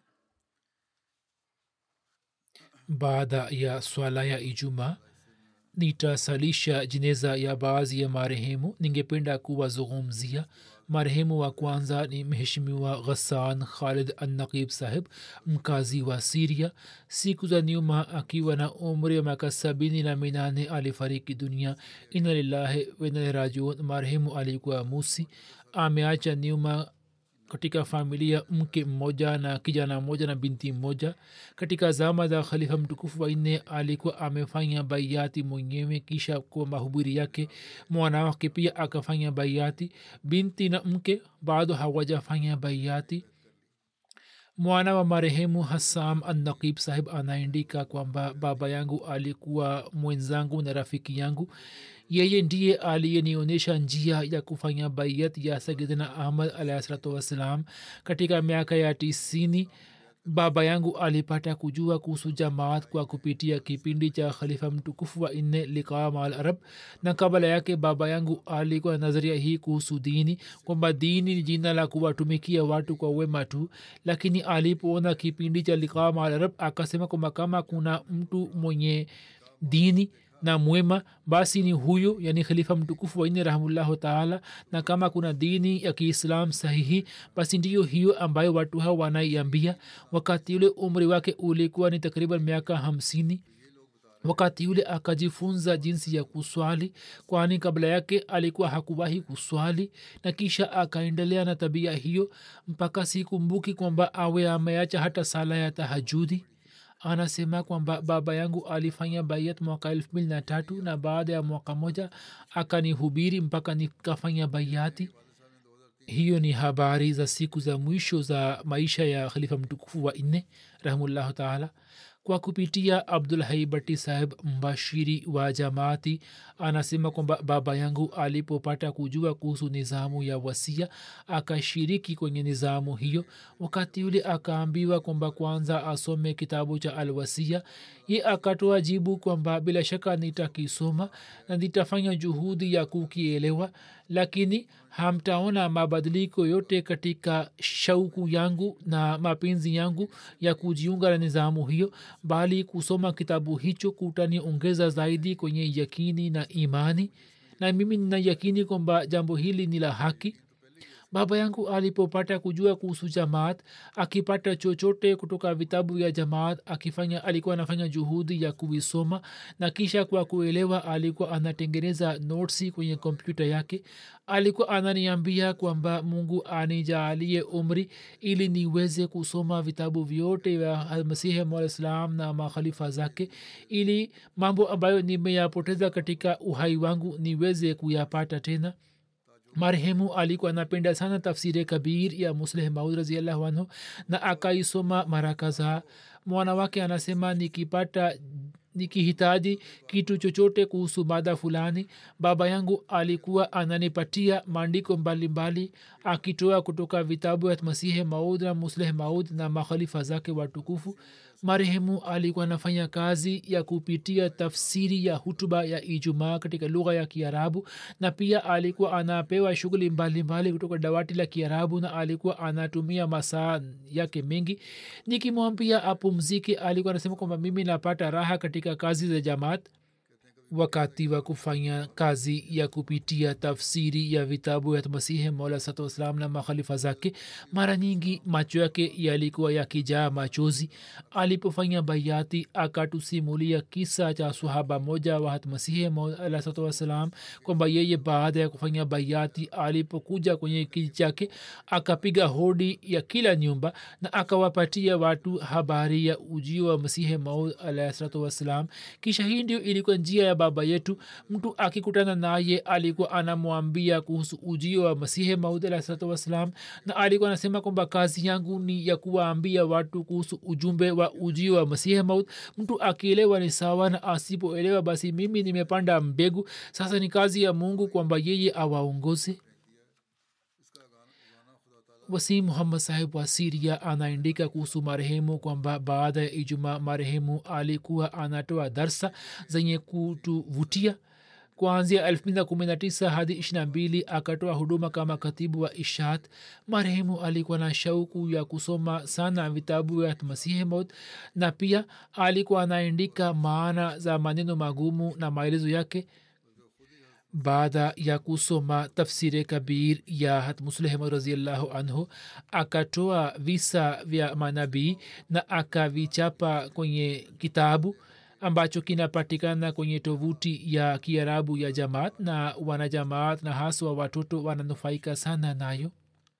baada ya swala ya ijumaa nitasalisha jeneza ya baadhi ya marehemu ningependa kuwazungumzia marehemu wa kwanza ni mheshimiwa ghassan khalid annaqib sahib mkazi wa siria siku za nyuma akiwa na umri wa miaka sabini na minane alifariki dunia ina lillahi wenalirajiun marehemu alikuwa musi ameacha nyuma katika familia mke mmoja na kijana mmoja na binti mmoja katika zama za khalifa mtukufu wanne alikuwa amefanya baiati mwenyewe kisha kwa mahubiri yake mwana wake pia akafanya baiati binti na mke bado hawajafanya baiati mwana wa marehemu hassam annaqib sahib anaandika kwamba baba yangu alikuwa mwenzangu na rafiki yangu yeye ndiye aliyenionyesha njia ya kufanya baiyat ya sayidina ahmad alahi salatu wassalam katika miaka ya tisini baba yangu alipata kujua kuhusu jamaat kwa kupitia kipindi cha khalifa mtukufu wa nne liqam al arab na kabla yake baba yangu alikuwa na nadharia hii kuhusu dini kwamba dini ni jina la kuwatumikia watu kwa wema tu lakini alipoona kipindi cha liqam al arab akasema kwamba kama kuna mtu mwenye dini na mwema basi ni huyo yani khalifa mtukufu wanne rahmullahu taala na kama kuna dini ya kiislam sahihi basi ndiyo hiyo ambayo watu hao wanaiambia wakati ule umri wake ulikuwa ni takriban miaka hamsini wakati yule akajifunza jinsi ya kuswali kwani kabla yake alikuwa hakuwahi kuswali na kisha akaendelea na tabia hiyo mpaka sikumbuki kwamba awe ameacha hata sala ya tahajudi anasema kwamba baba yangu alifanya baiat mwaka elfu mbili na tatu na baada ya mwaka moja akanihubiri mpaka nikafanya baiati hiyo ni habari za siku za mwisho za maisha ya khalifa mtukufu wa nne rahimullahu taala kwa kupitia abdul haibati saheb mbashiri wa jamaati anasema kwamba baba yangu alipopata kujua kuhusu nizamu ya wasia akashiriki kwenye nizamu hiyo wakati yule akaambiwa kwamba kwanza asome kitabu cha alwasia ye akatoa jibu kwamba bila shaka nitakisoma na nitafanya juhudi ya kukielewa lakini hamtaona mabadiliko yote katika shauku yangu na mapenzi yangu ya kujiunga na nizamu hiyo bali kusoma kitabu hicho kutaniongeza zaidi kwenye yakini na imani na mimi nina yakini kwamba jambo hili ni la haki baba yangu alipopata kujua kuhusu jamaat akipata chochote kutoka vitabu vya jamaat akifanya alikuwa anafanya juhudi ya kuvisoma na kisha kwa kuelewa alikuwa anatengeneza notsi kwenye kompyuta yake alikuwa ananiambia kwamba mungu anijaalie umri ili niweze kusoma vitabu vyote vya masihi malislam na makhalifa zake ili mambo ambayo nimeyapoteza katika uhai wangu niweze kuyapata tena marehemu alikuwa anapenda sana tafsiri kabir ya musleh maud raziallahu anhu na akaisoma mara kadhaa mwana wake anasema nikipata nikihitaji kitu chochote kuhusu mada fulani baba yangu alikuwa ananipatia maandiko mbalimbali akitoa kutoka vitabu ya masihe maud na musleh maud na makhalifa zake watukufu marehemu alikuwa anafanya kazi ya kupitia tafsiri ya hutuba ya ijumaa katika lugha ya kiarabu na pia alikuwa anapewa shughuli mbalimbali kutoka dawati la kiarabu na alikuwa anatumia masaa yake mengi nikimwambia apumzike alikuwa anasema kwamba mimi napata raha katika kazi za jamaat wakati wa kufanya kazi ya kupitia tafsiri ya vitabu ya masihi mola satu wassalam na makhalifa zake mara nyingi macho yake yalikuwa yakijaa machozi alipofanya baiati akatusimulia kisa cha sahaba moja wa hatmasihi mola satu wassalam kwamba yeye baada ya kufanya baiati alipokuja kwenye kiji chake akapiga hodi ya kila nyumba na akawapatia watu habari ya ujio wa masihi maud alahi salatu wassalam kisha hii ndio ilikuwa njia ya baba yetu mtu akikutana naye alikuwa anamwambia kuhusu ujio wa masihe maud alah salatu wassalam na alikuwa anasema kwamba kazi yangu ni ya kuwaambia watu kuhusu ujumbe wa ujio wa masihe maud mtu akielewa ni sawa na asipoelewa basi mimi nimepanda mbegu sasa ni kazi ya mungu kwamba yeye awaongoze wasim muhammad sahib wa siria anaandika kuhusu marehemu kwamba baada ya ijuma marehemu alikuwa anatoa darsa zenye kutuvutia kuanzia 219 hadi 22 akatoa huduma kama katibu wa ishat marehemu alikuwa na shauku ya kusoma sana vitabu ya masihi maud na pia alikuwa anaandika maana za maneno magumu na maelezo yake baada ya kusoma tafsiri kabir ya hatmuslehmad raziallahu anhu akatoa visa vya manabii na akavichapa kwenye kitabu ambacho kinapatikana kwenye tovuti ya kiarabu ya jamaat na wanajamaat na haswa watoto wananufaika sana nayo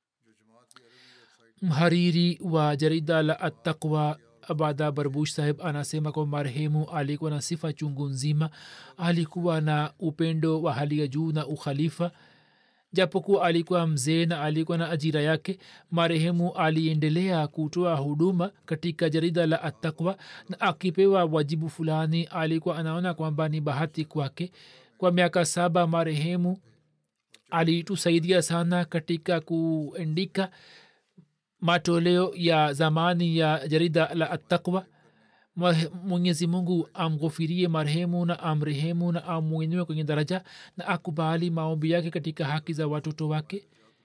mhariri wa jarida la attaqwa abada barbush saheb anasema kwa marehemu alikuwa na sifa chungu nzima alikuwa na upendo wa hali ya juu na ukhalifa japokuwa alikuwa mzee na alikuwa na ajira yake marehemu aliendelea kutoa huduma katika jarida la attakwa na akipewa wajibu fulani alikuwa anaona kwamba ni bahati kwake kwa miaka saba marehemu alitusaidia sana katika kuandika matoleo ya zamani ya jarida la attakwa mwenyezi mungu amghofirie marehemu na amrehemu na amwinue kwenye daraja na akubali maombi yake katika haki za watoto wake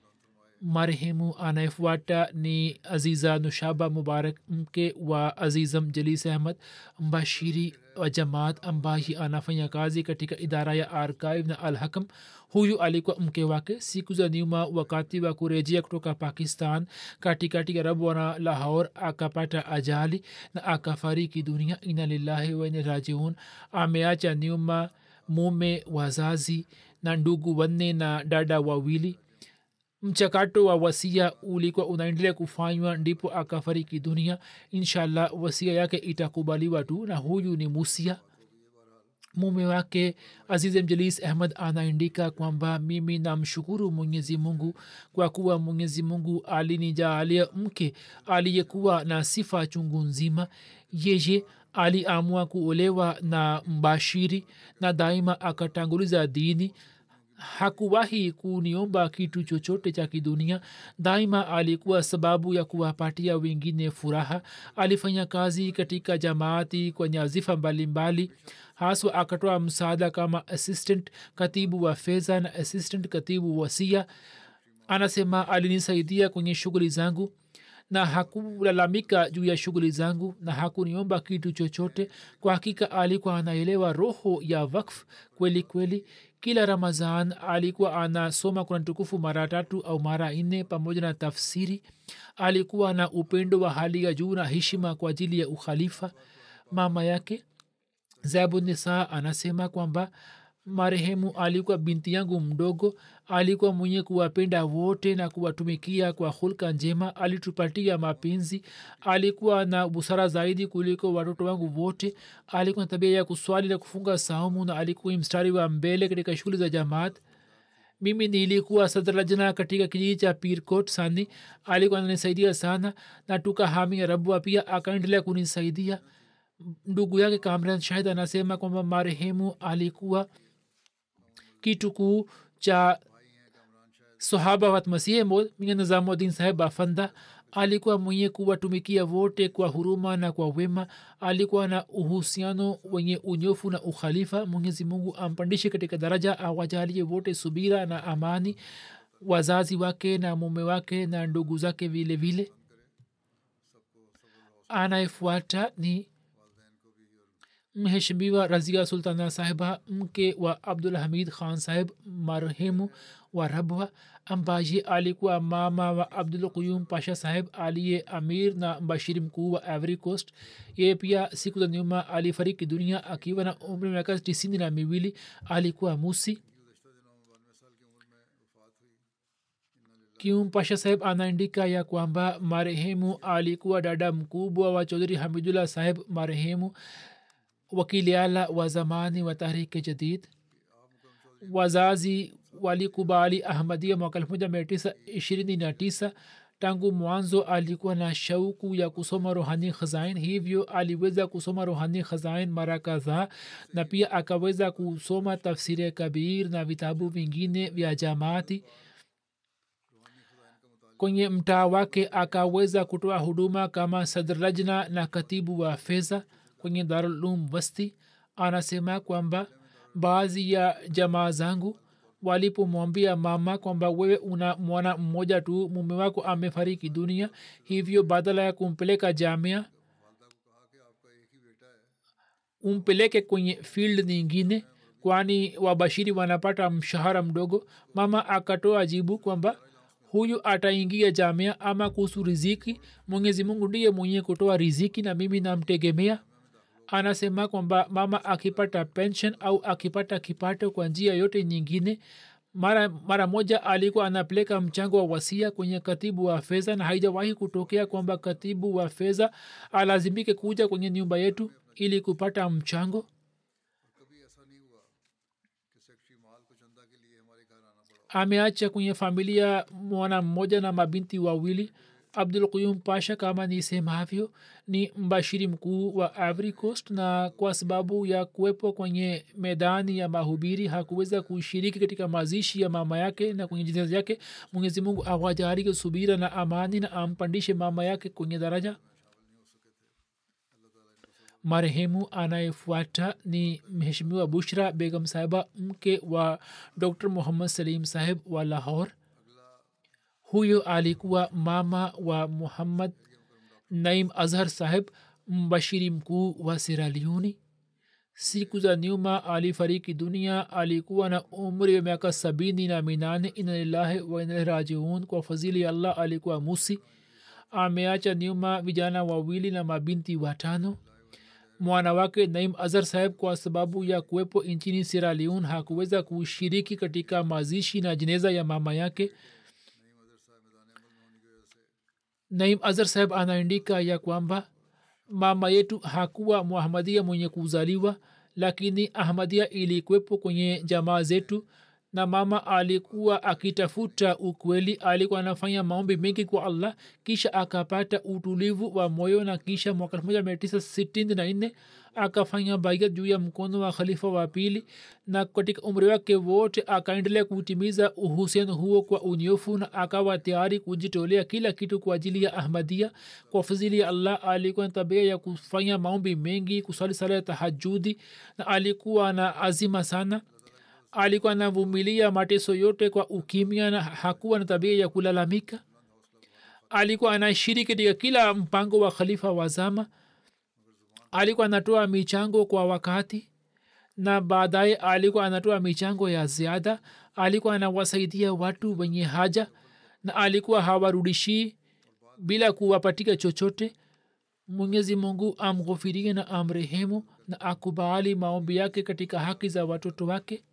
marehemu anayefuata ni aziza nushaba mubarak mke wa azizam jalis ahmad mbashiri wa jamaat ambaye anafanya kazi katika idara ya archive na alhakam huyu alikuwa mke wake siku za nyuma wakati wa kurejea kutoka pakistan katikati ya rabwana lahor akapata ajali na akafariki dunia ina lillahi waine rajiun ameacha nyuma mume wazazi na ndugu wanne na dada wawili mchakato wa wasia ulikuwa unaendelea kufanywa ndipo akafariki dunia inshallah wasia yake itakubaliwa tu na huyu ni musia mume wake aziz mjalis ahmad anaandika kwamba mimi namshukuru mwenyezi mungu kwa kuwa mwenyezi mungu alinijaalia mke aliyekuwa na sifa chungu nzima yeye aliamua kuolewa na mbashiri na daima akatanguliza dini hakuwahi kuniomba kitu chochote cha kidunia daima alikuwa sababu ya kuwapatia wengine furaha alifanya kazi katika jamaati kwa nyazifa mbalimbali haswa akatoa msaada kama assistant katibu wa fedha na assistant katibu wasia anasema alinisaidia kwenye shughuli zangu na hakulalamika juu ya shughuli zangu na hakuniomba kitu chochote kwa hakika alikuwa anaelewa roho ya wakf kweli kweli kila ramazan alikuwa anasoma kuna tukufu mara tatu au mara nne pamoja na tafsiri alikuwa na upendo wa hali ya juu na heshima kwa ajili ya ukhalifa mama yake zabunisa anasema kwamba marehemu alikuwa binti yangu mdogo alikuwa mwenye kuwapenda wote na kuwatumikia kwa hulka njema alitupatia mapenzi alikuwa na busara zaidi kuliko watoto wangu wote alikuwa na tabia ya kuswali na kufunga saumu na alikuwa mstari wa mbele katika shughuli za jamaat mimi nilikuwa sadrajana katika kijiji cha pirkot sani alikuwa ananisaidia sana na tukahamia rabua pia akaendelea kunisaidia ndugu yake kamran shahid anasema kwamba marehemu alikuwa kitu kuu cha sahaba wat masihe mod minga nizamuddin saheb afanda alikuwa mwenye kuwatumikia wote kwa huruma na kwa wema alikuwa na uhusiano wenye unyofu na ukhalifa mwenyezi mungu ampandishe katika daraja awajalie wote subira na amani wazazi wake na mume wake na ndugu zake vile vile anayefuata ni mheshimiwa razia sultana sahiba mke wa abdul hamid khan saheb marehemu wa rabwa ambaye alikuwa mama wa abdul quyum pasha saheb aliye amir na mbashiri mkuu wa ivory coast ye pia siku za nyuma alifariki dunia akiwa na umri wa miaka tisini na miwili alikuwa musi kium pasha saheb anaandika ya kwamba marehemu alikuwa dada mkubwa wa chaudhuri hamidullah saheb marehemu wakiliala wa zamani wa tahriki jadid wazazi walikubali ahmadia mwaka elfu moja mia tisa ishirini na tisa tangu mwanzo alikuwa na shauku ya kusoma rohani khazain hivyo aliweza kusoma rohani khazain mara kadhaa na pia akaweza kusoma tafsiri kabir na vitabu vingine vya jamaati kwenye mtaa wake akaweza kutoa huduma kama sadrajna na katibu wa fedha kwenye darulum wasti anasema kwamba baadhi ya jamaa zangu walipomwambia mama kwamba wewe una mwana mmoja tu mume wako amefariki dunia hivyo badala ya kumpeleka jamia umpeleke kwenye field nyingine kwani wabashiri wanapata mshahara mdogo mama akatoa jibu kwamba huyu ataingia jamia ama kuhusu riziki mwenyezi mungu ndiye mwenye kutoa riziki na mimi namtegemea anasema kwamba mama akipata pension au akipata kipato kwa njia yote nyingine mara, mara moja alikuwa anapeleka mchango wa wasia kwenye katibu wa fedha na haijawahi kutokea kwamba katibu wa fedha alazimike kuja kwenye nyumba yetu ili kupata mchango ameacha kwenye familia mwana mmoja na mabinti wawili abdul quyum pasha kama nisemavyo ni mbashiri mkuu wa ivory coast na kwa sababu ya kuwepo kwenye medani ya mahubiri hakuweza kushiriki katika mazishi ya mama yake na kwenye jineza yake mwenyezi mungu awajarike subira na amani na ampandishe mama yake kwenye daraja marehemu anayefuata ni mheshimiwa bushra begam sahiba mke wa dr muhammad salim saheb wa lahor huyo alikuwa mama wa muhammad naim azhar saheb mbashiri mkuu wa siraliuni siku za nyuma alifariki dunia alikuwa na umri wa miaka sabini na minane inalillahi wainalirajiun kwa fadhili ya allah alikuwa musi ameacha nyuma vijana wawili na mabinti watano mwana wake naim azhar saheb kwa sababu ya kuwepo nchini siraliun hakuweza kushiriki katika mazishi na jeneza ya mama yake naim azhar saheb anaandika ya kwamba mama yetu hakuwa muhamadia mwenye kuzaliwa lakini ahmadia ilikwepo kwenye jamaa zetu na mama alikuwa akitafuta ukweli alikuwa anafanya maombi mengi kwa allah kisha akapata utulivu wa moyo na kisha mwaka elfu moja mia tisa sitini na nne akafanya baiat juu ya mkono wa khalifa wa pili na katika umri wake wote akaendelea kutimiza uhusiano huo kwa unyofu na akawa tayari kujitolea kila kitu kwa ajili ya ahmadia kwa fadhili ya allah alikuwa na tabia ya kufanya maombi mengi kusali sala ya tahajudi na alikuwa na azima sana alikuwa anavumilia mateso yote kwa ukimya na hakuwa na tabia ya kulalamika alikuwa anashiriki katika kila mpango wa khalifa wa zama alikuwa anatoa michango kwa wakati na baadaye alikuwa anatoa michango ya ziada alikuwa anawasaidia watu wenye haja na alikuwa hawarudishii bila kuwapatika chochote mwenyezi mungu amghofirie na amrehemu na akubali maombi yake katika haki za watoto wake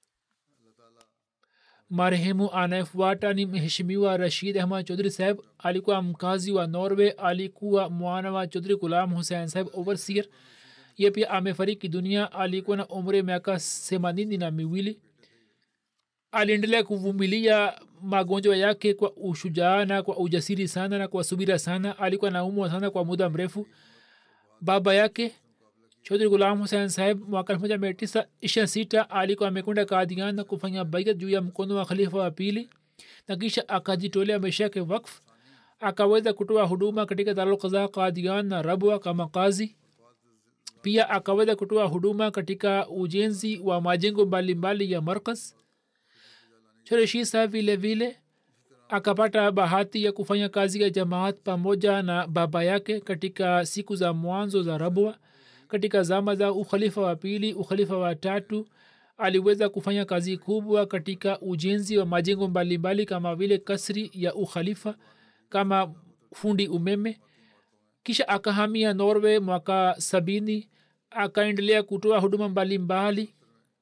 marehemu anayefuata ni mheshimiwa rashid ahmad chaudhri saheb alikuwa mkazi wa norway alikuwa mwana wa chaudhri gulam hussein saheb overseer ye pia amefariki dunia alikuwa na umri miaka themanini na miwili aliendelea kuvumilia magonjwa yake kwa ushujaa na kwa ujasiri sana na kwa subira sana alikuwa naumwa sana kwa muda mrefu baba yake chaudhri gulam husein saheb mwaka elfu moja mia tisa ishirini sita alikuwa amekwenda kadian na kufanya baiat juu ya mkono wa khalifa wa pili na kisha akajitolea maisha yake wakf akaweza kutoa huduma katika darulkaza kadian na rabwa kama kazi pia akaweza kutoa huduma katika ujenzi wa majengo mbalimbali ya markas choreshi saheb vile vile akapata bahati ya kufanya kazi ya jamaat pamoja na baba yake katika siku za mwanzo za rabwa katika zama za ukhalifa wa pili ukhalifa wa tatu aliweza kufanya kazi kubwa katika ujenzi wa majengo mbalimbali kama vile kasri ya ukhalifa kama fundi umeme kisha akahamia norway mwaka sabini akaendelea kutoa huduma mbalimbali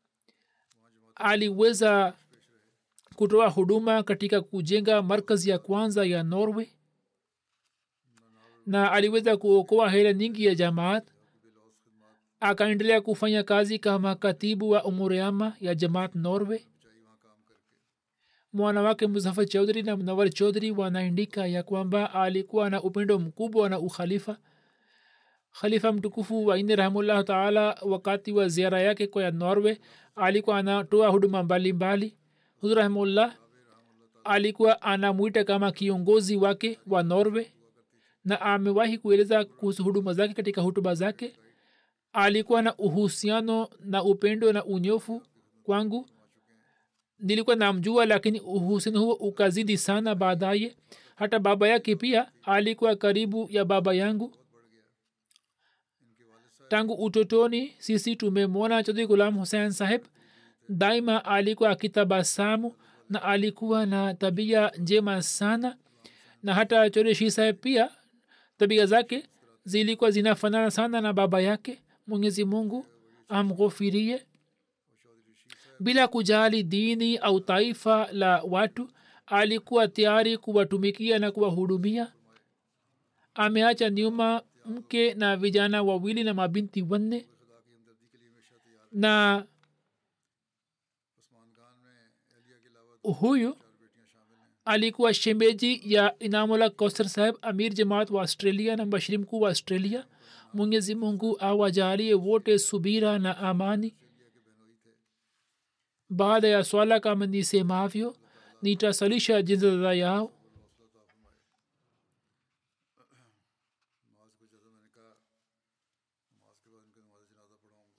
aliweza kutoa huduma katika kujenga markazi ya kwanza ya norway na aliweza kuokoa hela nyingi ya jamaat akaendelea kufanya kazi kama katibu wa umuriama ya jamaat norway mwana wake muzafar chaudhri na mnawar chaudhri wanaandika ya kwamba alikuwa na upendo mkubwa na ukhalifa khalifa mtukufu waine rahimullahu taala wakati wa ziara yake kwa ya norway alikuwa anatoa huduma mbalimbali huzur rahimullah alikuwa anamwita kama kiongozi wake wa norway na amewahi kueleza kuhusu huduma zake katika hutuba zake alikuwa na uhusiano na upendo na unyofu kwangu nilikuwa namjua lakini uhusiano huo ukazidi sana baadaye hata baba yake pia alikuwa karibu ya baba yangu tangu utotoni sisi tumemwona chodhri gulam hussein saheb daima alikuwa akitabasamu na alikuwa na tabia njema sana na hata choreshi saheb pia tabia zake zilikuwa zinafanana sana na baba yake mwenyezi mungu amghofirie bila kujali dini au taifa la watu alikuwa tayari kuwatumikia na kuwahudumia ameacha nyuma mke na vijana wawili na mabinti wanne na huyu alikuwa shemeji ya inamula kausar saheb amir jamaat wa australia na mbashiri mkuu wa australia mwenyezi mungu awajalie wote subira na amani baada ya swala kama nisemavyo nitasalisha jinzadha yao नमाज को जैसा मैंने कहा नमाज के बाद इनका नमाज जनाजा पढ़ाऊँगा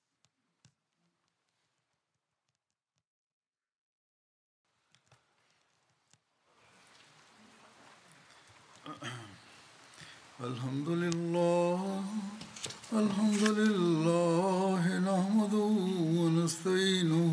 الحمد لله الحمد لله نحمده ونستعينه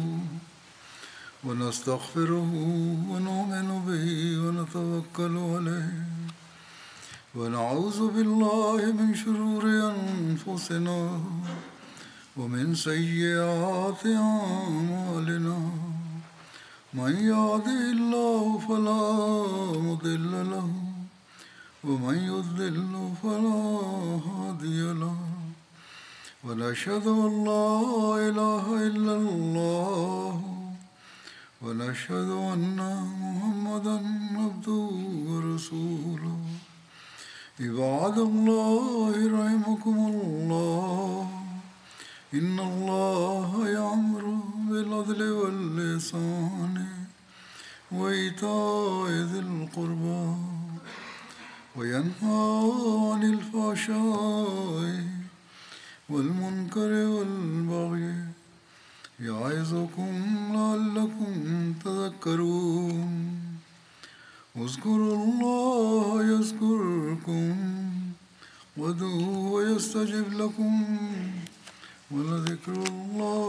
ونستغفره ونؤمن به ونتوكل عليه ونعوذ بالله من شرور أنفسنا ومن سيئات أعمالنا من يهده الله فلا مضل له ومن يضلل فلا هادي له ونشهد أن لا إله إلا الله ونشهد أن محمدا عبده ورسوله عباد الله رحمكم الله إن الله يأمر بالعدل واللسان وإيتاء ذي القربى وينهى عن الفحشاء والمنكر والبغي يعظكم لعلكم تذكرون اذكروا الله يذكركم ودعوه يستجب لكم ولذكر الله